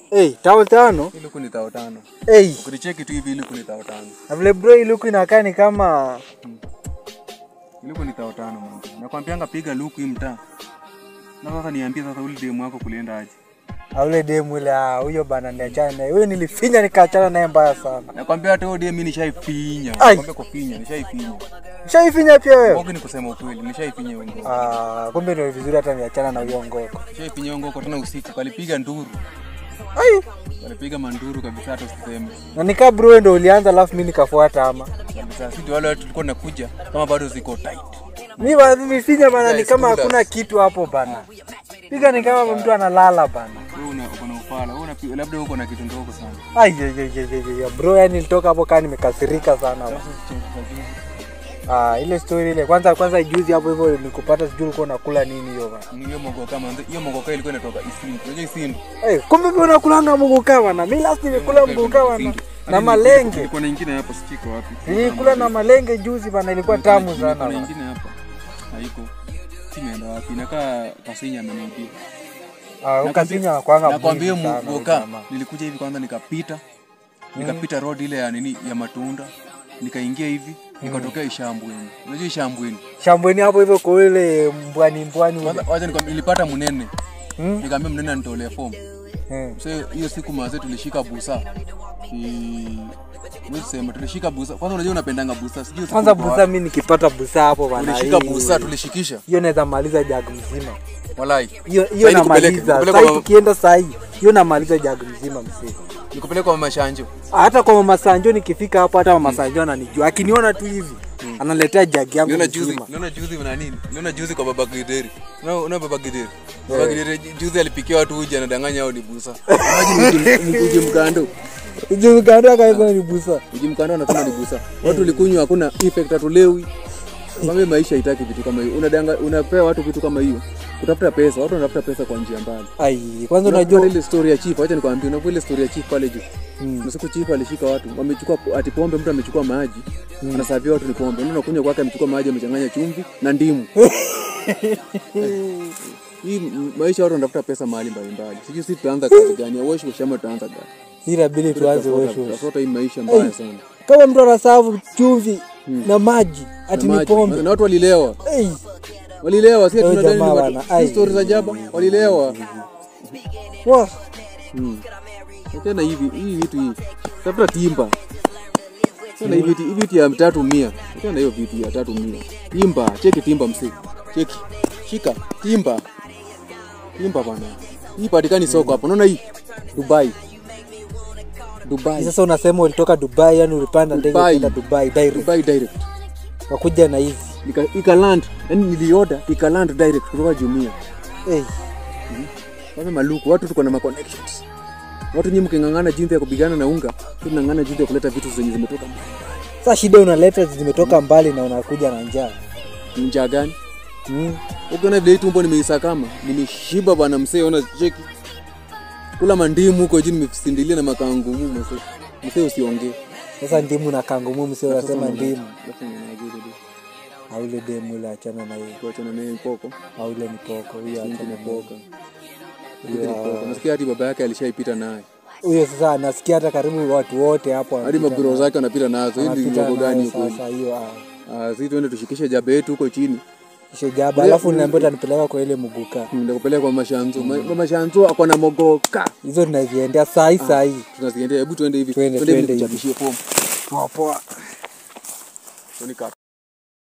Hey, tao tano. Hii luku ni tao tano. Hey, Ukinicheki tu hivi hii luku ni tao tano. na vile bro hii luku inakaa ni kama Hii luku ni tao tano mwanzo. Nakwambianga piga luku hii mtaa. Na sasa niambie sasa ule demu wako kulienda aje. aule demu ile ah, huyo bana niachana naye. Huyo nilifinya nikaachana naye mbaya sana. Nakwambia hata huyo demu mimi nishaifinya. Ai. Nakwambia kufinya, nishaifinya. Ushaifinya pia wewe? Ngoki ni kusema ukweli, nishaifinya hiyo ngoko. Ah, kumbe ndio vizuri hata niachana na huyo ngoko. Nishaifinya hiyo ngoko tena usiku, kalipiga nduru. Ai, Kalipiga manduru kabisa hata usiseme. na nikaa bro wewe ndio ulianza alafu mimi nikafuata ama. Kabisa sisi ndio wale watu tulikuwa tunakuja kama bado ziko tight. Mimi bana nilifinya bana ni Guys, kama bullets. hakuna kitu hapo bana. Piga ni kama mtu analala bana. Wewe una uko na ufala, wewe unapi- labda uko na kitu ndogo sana. Ai, ye, ye, ye, ye, ye. bro yani nilitoka hapo kaa nimekasirika sana. bana. Ah, ile story ile kwanza kwanza juzi hapo hivyo nikupata sijui ulikuwa unakula nini hiyo bana. Hiyo mogoka manze, hiyo mogoka ilikuwa inatoka Isindu. Unajua Isindu? Eh, kumbe pia unakulanga muguka bana. Mimi last nimekula muguka bana. Na malenge. Ilikuwa na ingine hapo sitiko wapi? Nilikula na malenge juzi bana ilikuwa tamu sana. Kuna bana. ingine hapa. Haiko. Simeenda wapi? Nakaa Kasinya ameniambia. Ah, ukasinya kwanga. Nakwambia mbuzi sana mogoka, huyu jamaa. nilikuja hivi kwanza nikapita. Nikapita road ile ya nini ya matunda. Nikaingia hivi, nikatokea Ishambweni. Unajua Ishambweni? Shambweni hapo hivyo kwa ile mbwani mbwani ule. Kwanza wacha nikwambie nilipata mnene. Hmm? Nikamwambia mnene anitolee fomu. Eh. So hiyo siku mazee tulishika busa. Ki Wewe sema tulishika busa. Kwanza unajua unapendanga busa. Sijui usiku Kwanza uko busa mimi nikipata busa hapo bana. wapi. Tulishika hii- busa, tulishikisha. Hiyo naweza maliza jag mzima. Walai. Hiyo hiyo Sasa nikupeleke, namaliza. nikupeleke Sasa kwa- tukienda saa hii hiyo namaliza jag mzima msee. Nikupeleka kwa mama Shanjo. Hata kwa mama Sanjo nikifika hapo hata mama Sanjo ananijua. Akiniona tu hivi analetea jag yangu Niona juzi, mzima. niona juzi na nini? Niona juzi kwa baba Gideri. Unaona una baba Gideri. Baba Gideri juzi alipikia watu uji anadanganya hao ni busa. Imagine uji- uji mkando. Hiyo kando akaanza ni busa. Uji mkando anasema ni busa. Watu likunywa hakuna effect hatulewi. Kwambia maisha haitaki vitu kama hiyo. Unadanga unapea watu vitu kama hiyo. Kutafuta pesa, watu wanatafuta pesa kwa njia mbali. Ai, kwanza Unajua unajua ile story ya chief, acha nikwambie, unajua ile story ya chief pale juu. Mm. Na siku chief alishika watu, wamechukua ati pombe, mtu amechukua maji, anasavia watu ni pombe. Unaona kunywa kwake amechukua maji amechanganya chumvi na ndimu. Hii m- maisha watu wanatafuta pesa mahali mbalimbali. Sijui sisi tutaanza kazi gani? Wash wash ama tutaanza gani? inabidi tuanze wewe. Tutafuta hii maisha mbaya sana. Kama mtu anasavu chumvi na maji ati Na ni maji. pombe. Na watu walilewa. Ei, Walilewa, sisi Wewe tunadai ni jamaa watu. bana, Si ai. stories za jaba, walilewa. wa Mm. Tena hivi hii vitu hii. Tafuta timba. Tena hivi vitu hivi vitu ya tatu mia. Tena hiyo vitu ya tatu mia. Timba, cheki timba msee. Cheki. Shika timba. Timba bana. Hii patikani soko hapo. Unaona hii? Dubai. Dubai. sasa unasema ulitoka Dubai, yani ulipanda ndege Dubai. kwenda Dubai direct. Dubai direct. Wakuja na hizi. Ika, ika land. Yaani nilioda ika land direct kutoka Jumia. Ei, Sasa maluku, watu tuko na ma connections. Watu nyinyi mking'ang'ana jinsi ya kupigana na unga, sisi tunang'ang'ana jinsi ya kuleta vitu zenye zimetoka mbali. sasa shida unaleta zimetoka mbali na unakuja na njaa. Ni njaa gani? Mm. Ukiona vile hii tumbo nimeisakama, nimeshiba bwana msee, ona cheki. Kula mandimu huko jini nimesindilia na makangu mu msee. Msee usiongee. Sasa ndimu na kangumu msee unasema Sasa ndimu. Sasa unajua ile Au ile demu ile achana na hiyo. tuachana naye poko. Au ile ni poko, huyo achana Ni na poka. hiyo. Ile ni poka. Nasikia hadi baba yake alishaipita naye. Huyo sasa anasikia hata karibu watu wote hapo Hadi wanapita mabro na- zake anapita nazo. Hii ni wanapita mambo nayo gani huko? Sasa hiyo ah, Ah, sisi tuende tushikishe jabe yetu huko chini. kisha jaba, alafu niambia utanipeleka kwa ile muguka. Ndakupeleka kwa mashanzo. Ma- Mama Shanzo ako na mogoka. Hizo tunaziendea saa hii saa hii. Tunaziendea, hebu tuende hivi. Tuende, Tuende hivi tuende hivi. tuchapishie fomu. Poa poa. Tuone kapa.